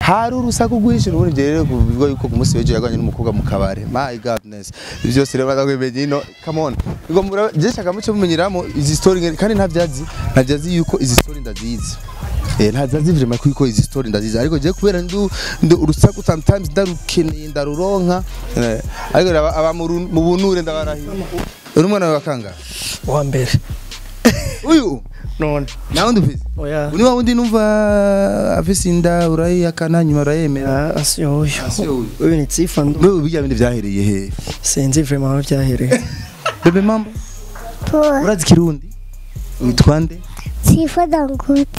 hari urusaku rwinshi ubundi njye rero kuvuga yuko ku munsi w'ejo yagwanye n'umukobwa mu kabare my godness ibyo byose rero baza kwemenya ino come on ubwo mura je shaka mucyo mumenyeramo izi story nge- kandi ntavyazi ntavyazi yuko izi story ndazizi Eh ntazazi vraiment kuko izi story ndazizi ariko je kubera ndu ndu urusaku sometimes ndarukeneye ndaruronka Eh, ariko aba aba mu ru- mu bunure ndabarahiye uri umwana wa kanga wa mbere uyu none nawe ndufise oya uni wa wundi numva afise inda urayihakana nyuma urayemera Ah, asi uyu Asi uyu. uyu ni tsifa ndu wewe bijya bindi vyahereye he sinzi vraiment aho byahereye bebe mambo Poa, urazi kirundi witwa nde sifa dangote.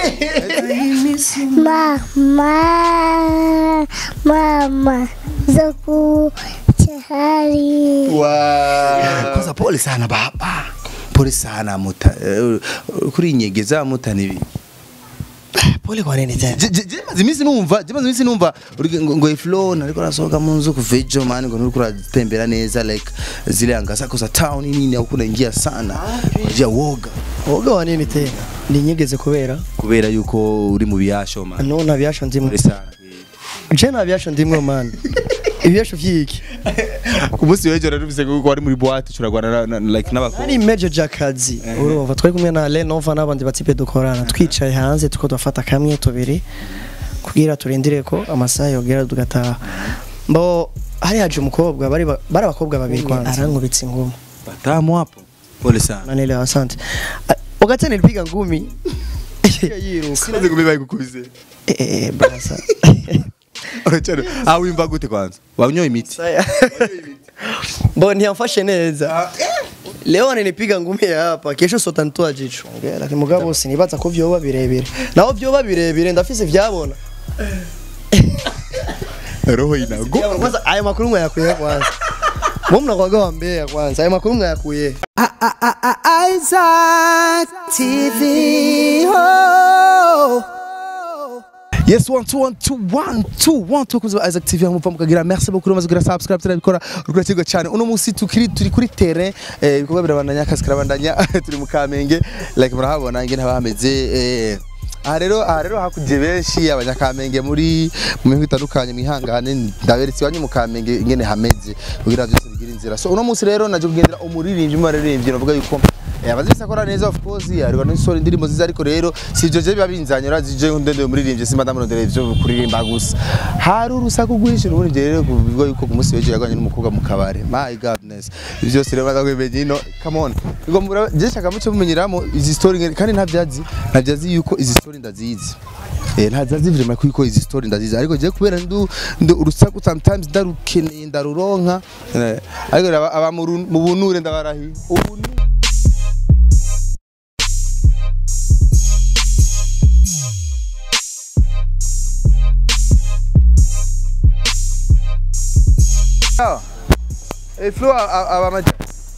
Mama, mama, zaku chahari. kwanza pole sana baba pole sana muta eh, kuri nyegeza muta nibi pole kwa nini tena maze iminsi numva je maze iminsi numva uri- ngo ngo flow nariko nasohoka mu nzu kuvejo man ngo nuri kuratembera neza like zile anga zako za town nini au kunaingia sana je woga woga wa nini tena ninyigeze kubera kubera yuko uri mu biyasho man no nta byasho ndimwe pole sana je nta byasho ndimwe man ibyasho vyiki ku munsi w'ejo narumvise ko wari muri boîte turagwana na- na- like n'abakobwa ari mejo jakazi urumva twari kumwe na Lenova n'abandi batipe dukorana twicaye hanze tuko dufata kamwe tubiri kugira turindire ko amasaha yogera tugataha mbo hari haje umukobwa bari ba- bari abakobwa babiri kwanza arankubitse ingumi batamu hapo pole sana nanile asante Ah, wakati nilipiga ngumi yiruka sinaze kubibaye gukubise eh eh brasa uracana ah wimba gute kwanza wanyoye imiti Saya. Bo ntiyamfashe neza. Leo nilipiga ngumi ya hapa, kesho sotantoa jicho. Lakini mugabo sinibaza ko vyoba birebire. Naho vyoba birebire ndafise vyabona. roho inago Vyabona kwanza aya makuru mwayakuye kwanza. Mwe mnakwaga wambea kwanza. Aya makuru mwayakuye. Isaac TV. Oh. yes one two one two one two one two kuzo Isaac TV hamupfa mukagira merci beaucoup umaze kugira subscribe turabikora urukurikirwa cyane uno munsi tukiri turi kuri terrain eh, ibikorwa birabandanya akazi karabandanya turi mu Kamenge like murahabona ingene haba hameze eh, aha rero aha rero hakuje benshi abanyakamenge muri mu mihingo itandukanye mwihangane ndaberetse iwanyu mu Kamenge ingene hameze kugira byose bigira inzira so uno munsi rero naje kugendera umuririmbyi mu baririmbyi navuga yuko Eh, abazisi akora neza of course ariko n'isora indirimbo ziza ariko rero si ibyo je biba binzanye urazi je ndende umuririmbyi simba ndamurondera ivyo kuririmba gusa hari urusaku rwinshi ubundi je rero kuvuga yuko ku munsi w'ejo yagwanye n'umukobwa mu kabare my godness ibyo byose rero baza kwemenya ino come on ubwo mura je shaka mucyo mumenyeramo izi story nge- kandi ntavyazi ntavyazi yuko izi story ndazizi Eh, ntazazi vraiment kuko izi story ndazizi ariko je kubera ndu ndu urusaku sometimes ndarukeneye ndaruronka Eh, ariko aba aba mu ru- mu bunure ndabarahiye ubunure Ah, eh, Flo aba maja.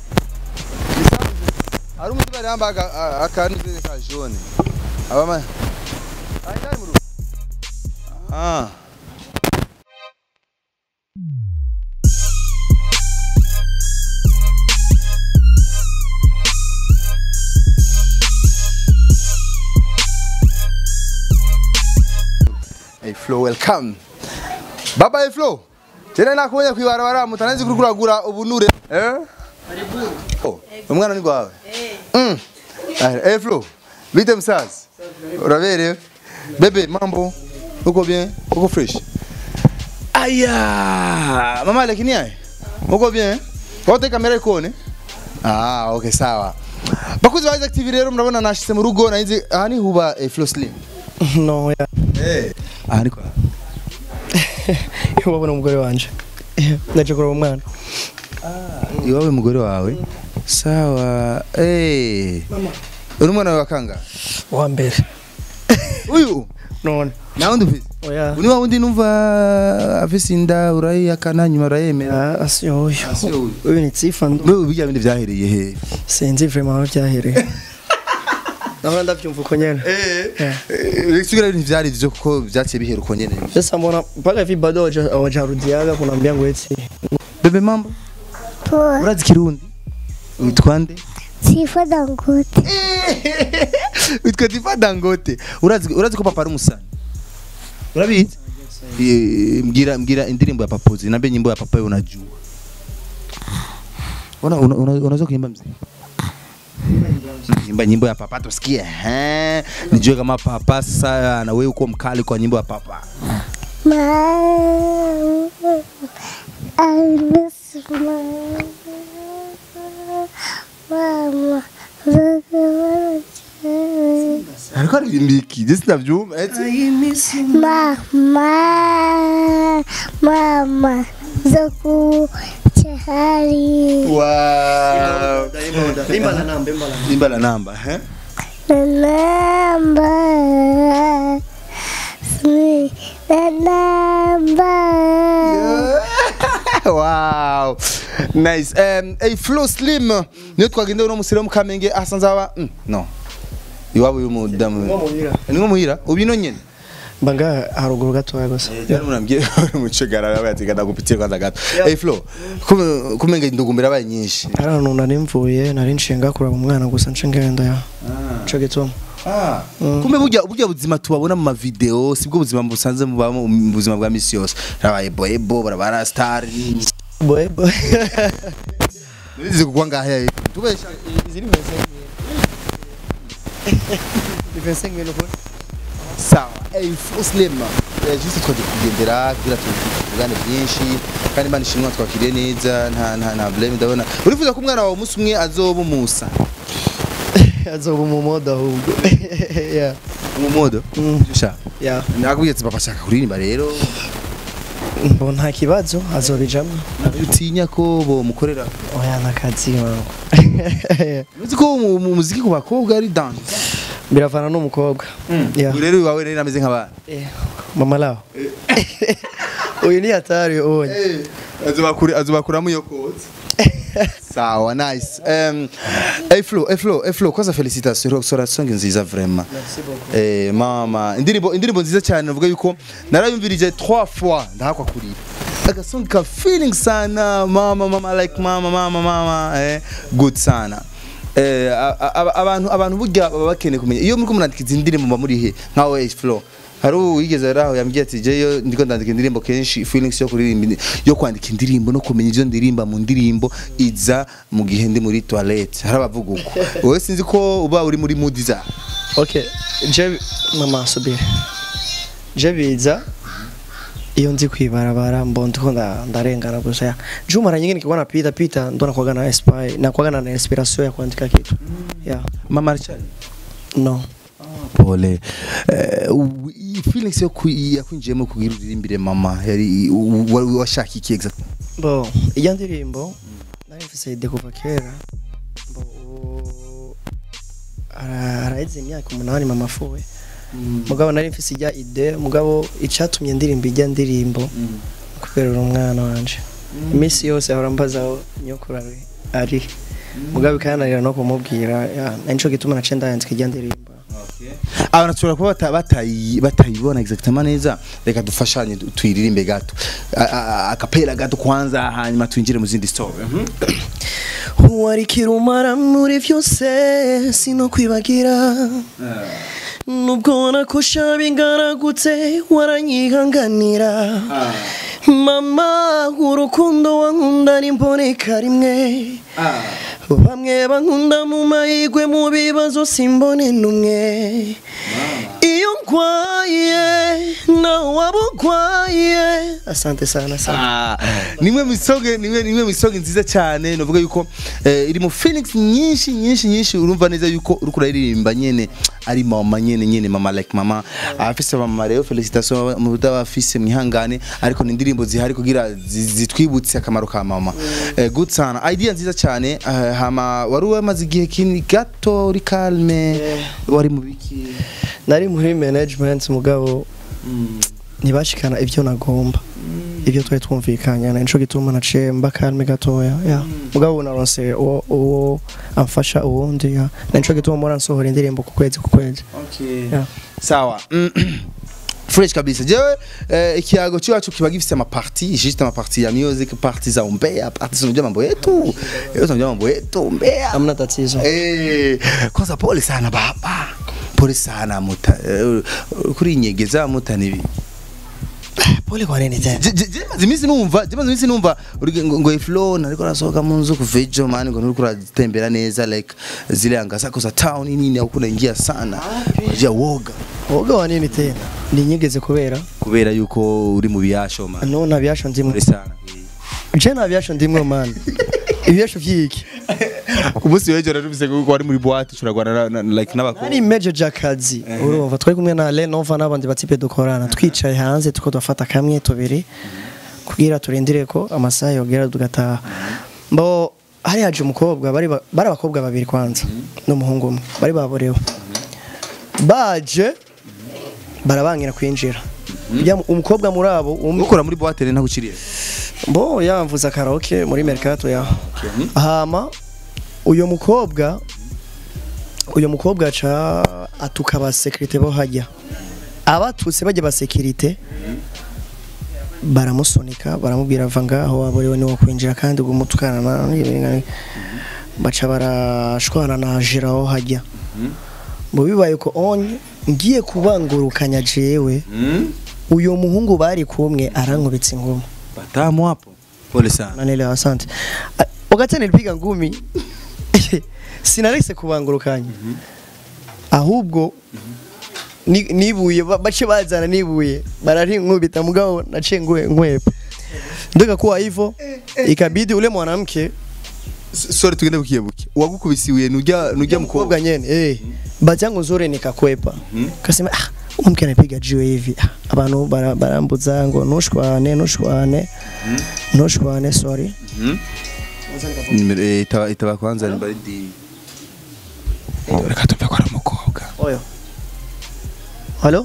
Hari umuntu bari yambaye aka- a- akantu kene ka jaune. Aba ma. Ai ndari mu rugo. Ah. Hey Flo, welcome. Baba hey Flo. Tena nakubonye kwibarabara mutananzi kuri kuragura ubunure. Eh? Oh, umwana ni gwawe. Mm. Ah, hey Flo. Bite msazi. Uraberewe? Bebe mambo. Uko bien? Uko fresh? Aya, mama lakini aye. Uko bien? Wote kamera ikone? Ah, okay sawa. Bakuzi ba Isaac TV rero murabona nashitse mu rugo nahize aha ni huba eh, Flo Slim. No ya. Eh. Aha ni kwa. Wabona umugore wanje. Naje kureba umwana. iwawe mugore wawe sawa eh uri umwana wa kanga Wa mbere. uyu None. nawe ndufise Oya. uni wa wundi numva afise inda urayihakana nyuma urayemera Ah, asi uyu. Asi uyu. Uyu ni tsifa ndu wewe bijya bindi vyahereye he sinzi vraiment aho byahereye. Nahora ndavyumva uko nyene. eh sigira ibintu vyari vyo kuko vyaciye bihera uko nyene Sasa mbona mpaka hivi bado hawaja- hawajarudiaga kunaambia ngo eti bebe mambo Poa, urazi kirundi witwa nde sifa dangote. witwa Diva Dangote urazi urazi ko papa ari umusani urabizi Eh, mbwira mbwira indirimbo ya papozi nambe nyimbo ya papa unajua una, una, una, unaweza kuimba mzee imba nyimbo ya papa tusikie eh nijue kama papa sasa na wewe uko mkali kwa nyimbo ya papa Mama, I miss mama. Mama, look at ariko aririmba iki je sinavyumva eti Mama, mama, zaku chahari. wow Imba na namba, imba na namba. imba la namba eh Namba, sweet namba. wow nice um, hey, flow slim niyo twagenda uno musire mu kamenge asanze aba mm, no iwabo y'umudamu ni nko muhira ubino nyene Banga haruguru gatoya gusa. Jana mnamgie muchegara nawe ati kada kupitia kwanza gato. Hey Flo, kume kumenge ndugumbira baye nyinshi. Hari ahantu nari mvuye nari nshinga kuraba umwana gusa nce ngenda ya. Ico gituma. Ah. Kumbe burya burya buzima tubabona mu mavideo sibwo buzima busanze mubamo mu buzima bwa misi yose. Rabaye boyebo barabara star. Boy boy. Nizi kugwa ngahe. Tubesha Izini mwenye. Defense ngene ko. sawa. Hey Flo Slim. Eh juste twaje kugendera kugira tuvugane byinshi kandi Imana ishimwe twakiriye neza nta nta nta blame ndabona. Urifuza ko umwana wawe umunsi umwe azoba umusa. Azoba mu moda ahubwo. Yeah. Mu modo. Mm. Sha. Yeah. Nakubwiye ati papa shaka kuririmba rero. Mbo nta kibazo azobijamwo. utinya ko bomukorera Oya nakazi wangu. uzi ko mu mu muziki ku bakobwa ari dance Biravana n'umukobwa. Yeah. rero iwawe rero ameze nk'abana Eh, Mama lao. Uyu ni hatari onye. azobakuri azobakuramo iyo kotse sawa nice um, hey Flo hey Flo hey Flo kwanza félicitations sora song nziza vraiment eh mama indirimbo indirimbo nziza cyane navuga yuko narayumvirije 3 fois ndahakwa kurira agasong ka feeling sana mama mama like mama mama mama eh good sana eh a- a- a- abantu abantu burya baba bakeneye kumenya iyo muri kumurandika izi ndirimbo mba muri he nkawe hey Flo hari uwigeze ari aho yambwiye ati jeyo ndiko ndandika indirimbo kenshi feelings yo kuririmba indi- yo kwandika indirimbo no kumenya ivyo ndirimba mu ndirimbo iza mu gihe ndi muri toilette hari abavuga uko wowe sinzi ko uba uri muri mood za Okay, je mama subiri. Je biza iyo nzi kwibarabara mbo ndiko nda- ndarengana gusa ya. Juma mara nyingine nikikuwa napita pita ndo nakuwaga na inspire nakuwaga na inspiration ya kuandika kitu. Yeah. mama Richard No. pole eh, u- iyi feelings yo ku- yakwinjiyemo kugira uririmbire mama yari u- u- wari washaka iki exactly Bo, iyo ndirimbo nari mfise ide kuva kera. Bo ubu ara- araheze imyaka umunani mama afuwe. Mugabo nari mfise ijya ide, mugabo icatumye ndirimba ijya ndirimbo kubera uri umwana wanje. Iminsi yose ahora mbaza aho nyokuru ari. ari. Mugabo ikananira no kumubwira, ya, nico gituma naciye ndayandika ijya ndirimbo. abantu bashobora kuba bata- batayi- batayibona exactement neza reka dufashanye tu- tuyiririmbe gato A- a- akapera gato kwanza hanyuma twinjire mu zindi story wari kirumara muri vyose sinokwibagira nubwo nakosha bingaragutse waranyihanganira mama urukundo wankunda nimboneka rimwe bamwe bankunda mu mahigwe mu bibazo simbone numwe iyo nkwaye nawe waba ukwaye asante sana sana Ah, nimwe misoge nimwe nimwe misoge nziza cyane novuga yuko eh, iri mu Phoenix nyinshi nyinshi nyinshi urumva neza yuko uriko uraririmba nyene ari mama nyene nyene mama like mama afise mama rero felicitation mu bafise mwihangane ariko ni indirimbo zihari kugira zi- zitwibutse akamaro ka mama eh, good sana idea nziza cyane eh, hama wari wamaze igihe kini gato uri calme wari mu biki nari muri management mugabo ntibashikana ibyo nagomba ibyo twari twumvikanye nico gituma naciye mba kalme gatoya ya mugabo naronse uwo uwo amfasha uwundi ya nico gituma mpora nsohora indirimbo ku kwezi ku kwezi Yeah. sawa fresh kabisa jewe eh, ikiago cyacu kiba gifite amaparti juste amaparti ya music parti za umbea parti za mambo yetu yetu tunajua mambo yetu umbea amna tatizo eh kwanza pole sana baba pole sana muta eh, kuri nyegeza muta nibi pole kwa nini tena Je- je- je maze iminsi numva je maze iminsi numva uri- ngo ngo iflo nariko nasohoka mu nzu kuva ejo mani ngo nuriko uratembera neza like zile anga zako za town nini au kunaingia sana unajia woga woga wa nini tena ninyigeze kubera kubera yuko uri mu biyasho man no nta byasho ndimwe uri sana je nta byasho ndimwe man ibyasho vyiki ku munsi w'ejo narumvise ko wari muri boîte uragwana na- na- like n'abakobwa nari manager akazi urumva twari kumwe na Lenova n'abandi batipe dukorana twicaye hanze tuko dufata kamwe tubiri kugira turindire ko amasaha yogera tugataha mbo hari haje umukobwa bari ba- bari abakobwa babiri kwanza n'umuhungu umwe bari baborewe baje barabangira kwinjira Ujya mu- umukobwa muri abo umwe ukora muri boîte rero ntaguciriye bo yamvuza karaoke muri mercato ya hama uyo mukobwa uyo mukobwa aca atuka abasekirite bo hajya abatutse bajya abasekirite baramusunika baramubwira ava ngaho waborewe niwo kwinjira kandi ubwo umutukana na baca barashwana na jira aho hajya mu bibaye ko onye ngiye kubangurukanya jewe uyo muhungu bari kumwe arankubitse ingoma batamu hapo pole sana Nanelewa, asante. Ah, Wakati nilipiga ngumi sinarese kubangurukanya ahubwo ni- nibuye ba- bace bazana nibuye bararinkubita mugabo naciye ngwe nkwepa ndoka kuwa hivyo ikabidi ule mwanamke S- sorry tugende bukiyebuke uwagukubisiwe nujya nujya mukobwa mkobwa nyene eh bahati yangu nzuri nikakwepa kasema ah umke anapiga jiwe hivi Ah, abantu bara- barambuza ngo nushwane nushwane nushwane sorry Nimero- eh, itaba itaba kwanza ni baridi reka tumve ko ari umukobwa oyo halo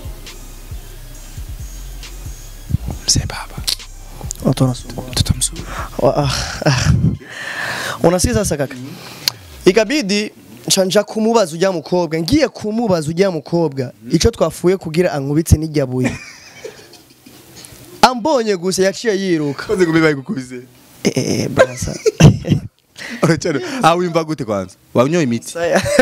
mzee baba Otonasubiri. tutamsubiri Wa- ah, ah. unasikia sasa kaka ikabidi nca kumubaza ujya mukobwa ngiye kumubaza ujya mukobwa ico twafuye kugira ankubitse n'ijyabuye ambonye gusa yaciye yiruka koze ngo bibaye gukubise eh eh brasa uracana ah wimva gute kwanza wanyoye imiti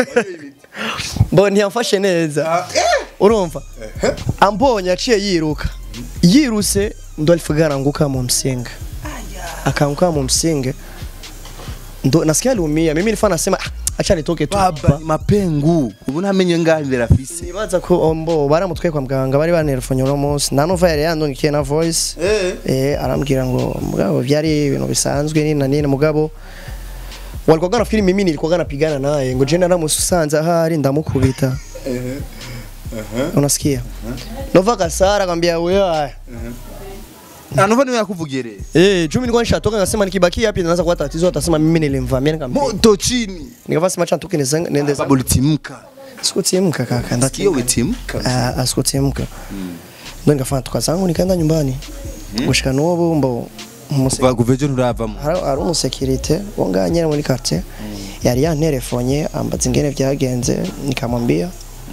bo ntiyamfashe neza urumva ambonye yaciye yiruka yiruse ndo alifugara anguka mu msinga akaanguka mu msinga ndo nasikia aliumia mimi nilikuwa nasema ah, acha nitoke tu baba hapa ni mapengu ubu ntamenye ngaho imbere afise nibaza ko ombo baramutwaye kwa muganga bari banerefonye uno munsi nta nuva yari yandungikiye na voice eh arambwira ngo mugabo byari ibintu bisanzwe nini na nini mugabo walikuwa nafikiri mimi nilikuwa napigana naye ngo je naramusanze ahari ndamukubita unasikia nova kasara akamwambia wewe anuva niwe yakuvugere eh jumi nilikuwa nishatoka ngasema nikibaki hapi naanza kuwa tatizo atasema mimi nilimvamia nikampiga moto chini nikavaa sema chantuke nende baba ulitimka sikutimka kaka sikio ndatimka umetimka Ah, asikutimka ndo nikafanya tuka zangu nikaenda nyumbani gushika n'ubu mbo umuse- kuva kuva ejo nturavamo hari hari umusekirite wo ngaha nyene muri quartier yari yanterefonye ambaza ingene vyagenze nikamwambia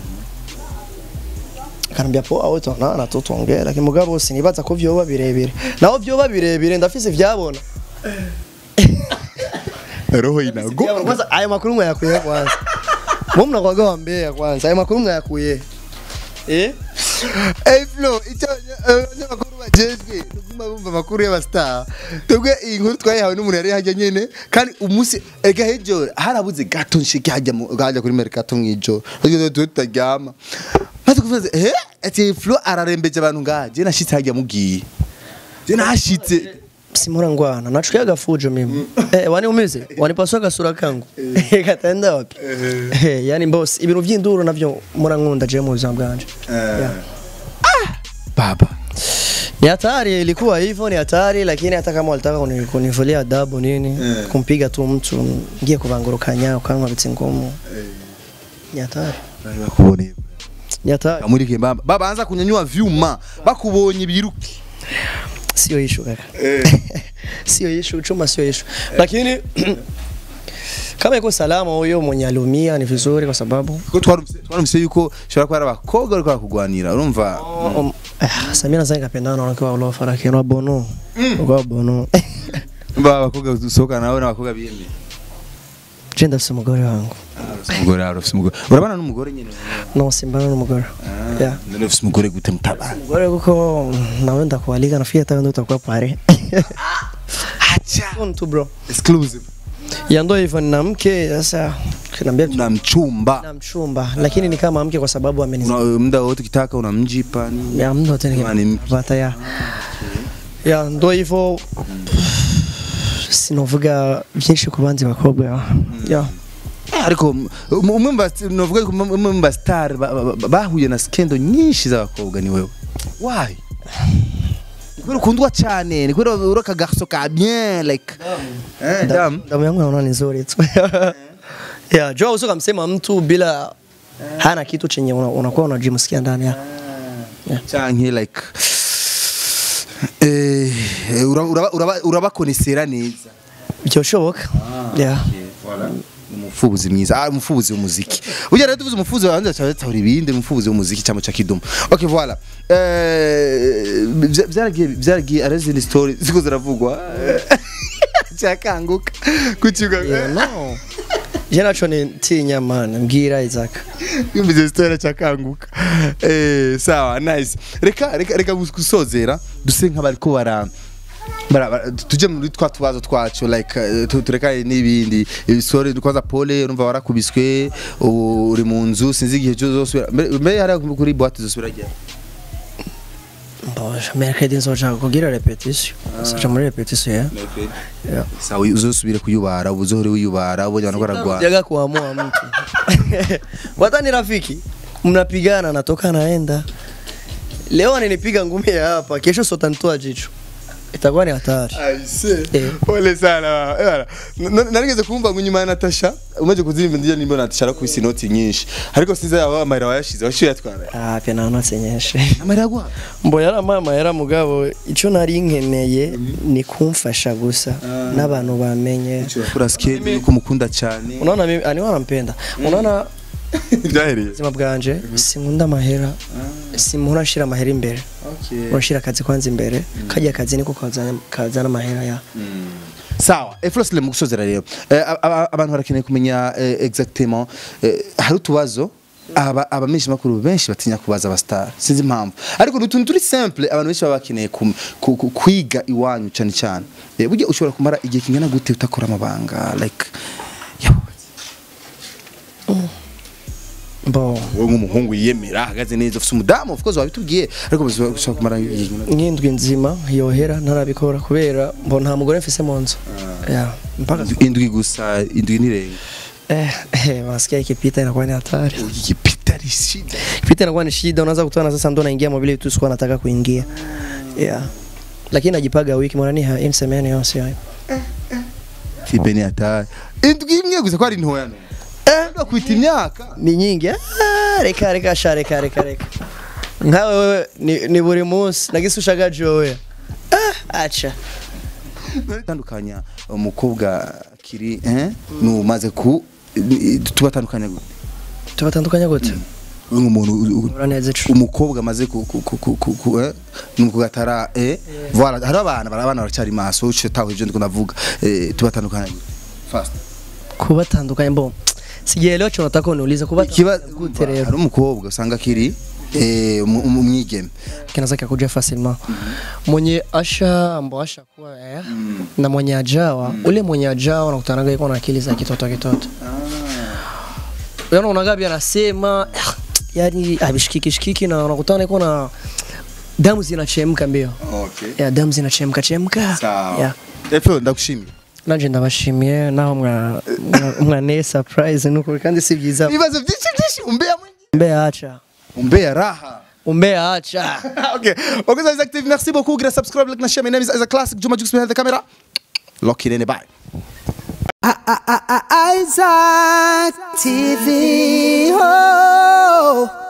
akanambia po aho tonana tutongera lakini mugabo sinibaza ko vyoba birebire naho vyoba birebire ndafise vyabona roho inago Vyabona. kwanza ayo makuru mwayakuye kwanza mwe mnakwaga wambea kwanza ayo makuru mwayakuye eh Hey Flo, icyo abanyamakuru bajejwe nuguma bumva amakuru y'abastar twebwe iyi nkuru twayihawe n'umuntu yari hajya nyene kandi umunsi ega hejo harabuze gato nshike hajya mu- hajya kuri mercato mw'ijoro tugeze tuwe tutaryama maze kuvuze eh ati Flo ararembeje abantu ngaha je nashitse hajya mugiye je nashitse simura ngwana nachukia gafujo mimi eh wani umize wanipaswa gasura kangu katenda wapi eh yani boss ibintu vy'induru navyo murankunda je mu buzima bwanje Yeah. baba ni hatari ilikuwa hivyo ni hatari lakini hata kama walitaka kuni- kunivulia adabu nini kumpiga tu mtu ngie kubangurukanya ukanwa bitsi ngumu ni hatari bari bakuboneye ni hatari kamurike baba baba anza kunyanyua vyuma bakubonye biruke sio issue kaka sio issue chuma sio issue lakini kama iko salama huyo mwenye alumia ni vizuri kwa sababu ko twarumvise twarumvise yuko shobora kuba ari abakobwa bariko barakugwanira urumva Um, ah, Samira sasa nikapendana na wanawake wa Ulofa lakini wa Bono. Kwa Bono. ba abakobwa dusohokana nabo n'abakobwa biyemeye je ndafise umugore wangu umugore wawe ufite umugore urabana n'umugore nyine no simbana n'umugore yeah none ufite umugore gute mutabana umugore kuko nawe ndakualika nafikiri hata wewe utakuwa pale acha Soon tu bro exclusive ya ndo hivyo nina mke sasa kinaambia na mchumba na mchumba lakini ni kama mke kwa sababu ameni Una- muda wote ukitaka unamjipa nini ya mno tena Kama ni mke. kipata ya ya ndo hivyo sinovuga byinshi ku bandi bakobwa ya ariko m- umwe mu bas- novuga ko umwe mu bastar ba- ba- ba- bahuye na skendo nyinshi z'abakobwa ni wewe why Ni kubera ukundwa cyane ni kubera uri aka garso ka bien like eh dam damu yangu naona ni nzuri tu ya jua uso kamsema mtu bila hana kitu chenye una- unakuwa unajimsikia ndani ya canke like eh uraba- uraba- uraba- urabakonesera neza byoshoboka ya umufubuzi mwiza ah umufubuzi w'umuziki burya rero tuvuze umufubuzi wanze cyatahura ibindi umufubuzi w'umuziki cyangwa cha kidumu okay voilà eh bya- byaragiye byaragiye arazindi story ziko ziravugwa cyakanguka kukiga Yeah, no je naco ni tinya man mbwira Isaac yumvise story cyakanguka eh sawa nice reka reka reka gusozera duse nk'abariko bara bara- bara- tuje muri twa tubazo twacu like eh, tu- turekane n'ibindi ibisore kwanza pole urumva warakubiswe ubu uri mu nzu sinzi igihe cyo zosubira mbere mbere hari kuri boîte zosubira rya mbosha mercredi nzoja kugira repetition nzoja muri repetition ya Yeah. sawa uzosubire kuyubara ubu uzohore wiyubara ubonye abantu baragwa jaga kuamua mtu wata ni rafiki mnapigana natoka naenda leo ananipiga ngumi ya hapa kesho sotantoa jicho itakuwa ni hatari Aise. Eh. Pole sana. Ebana. N- Narigeze kumva ngo nyuma ya Natasha umaze kuzirimba ndiye nimba Natasha arakubise inoti nyinshi. Ariko sinzi yaba amahera wayashize washiye yatwara. ah pia naona senyeshe Amahera gwa. mbo yari mama yari mugabo icyo nari nkeneye ni kumfasha gusa n'abantu bamenye Kura skate yuko mukunda cyane. unaona mimi ani wanampenda unaona Byahereye. ubuzima bwanje sinkunda amahera simuhora nshira amahera imbere Okay. urashira akazi kwanza imbere kajya akazi niko kazana kazana amahera ya Sawa, Efrosle mu gusozera rero. Eh, aba- aba- abantu barakeneye kumenya eh, exactement eh, hari utubazo aba abamenshi makuru benshi batinya kubaza aba star sinzi impamvu ariko n'utuntu turi simple abantu benshi baba bakeneye kum- ku- ku- kwiga iwanyu cyane cyane Eh, burya ushobora kumara igihe kingana gute utakora amabanga like yawe bo wowe nk'umuhungu yiyemera ahagaze neza ufite umudamu of course wabitubwiye ariko ushobora ushobora kumara igihe kingana gute? nk'indwi nzima yohera ntarabikora kubera mbo nta mugore mfise mu nzu ya mpaka indwi gusa indwi n'irenga eh eh wasikia ikipita inakuwa ni hatari igipita rishida ikipita inakuwa ni shida unaweza kutana sasa ndo naingia mwa vile vitu sikuwa nataka kuingia yeah lakini najipaga wiki mwana ni ha imsemeni yose hayo kibe ni hatari indwi imwe gusa ko ari ntoya no eh kwita imyaka ni nyingi ah, reka reka sha reka reka reka nkawe wewe ni, ni buri munsi nagisushaga jowe ah, acha tandukanya umukobwa kiri eh numaze ku tubatandukanya gute tubatandukanya gute Wewe nk'umuntu u- u- uraneze cu umukobwa amaze ku ku ku ku ku ku eh numukobwa atara eh voilà hari abana bari abana baracyari maso uce taho ibyo ndiko ndavuga eh tubatandukanya gute fast kubatandukanya mbo sijaelewa cho nataka uniulize kiba kubatandukanya gute rero hari umukobwa usanga kiri eh umu- umu- umwigeme kinaweza kikakuja facilement mwenye asha ambo asha kuwa eh, na mwenye ajawa ule mwenye ajawa nakutanaga iko na akili za kitoto kitoto yani unagabi anasema "Ah, yani abishikiki shikiki na unakutana iko na damu zinachemka mbio okay ya damu zinachemka chemka sawa ya Efro ndagushimiye nanje ndabashimiye naho mwa mwa- mwaneye surprise nuko kandi si byiza ibibazo byinshi byinshi umbea mwingi umbea acha umbea raha umbea acha ok ok guys active merci beaucoup grâce subscribe like na share my name is Isaac Classic Juma Jux behind the camera lock it in bye Isaac TV. Oh.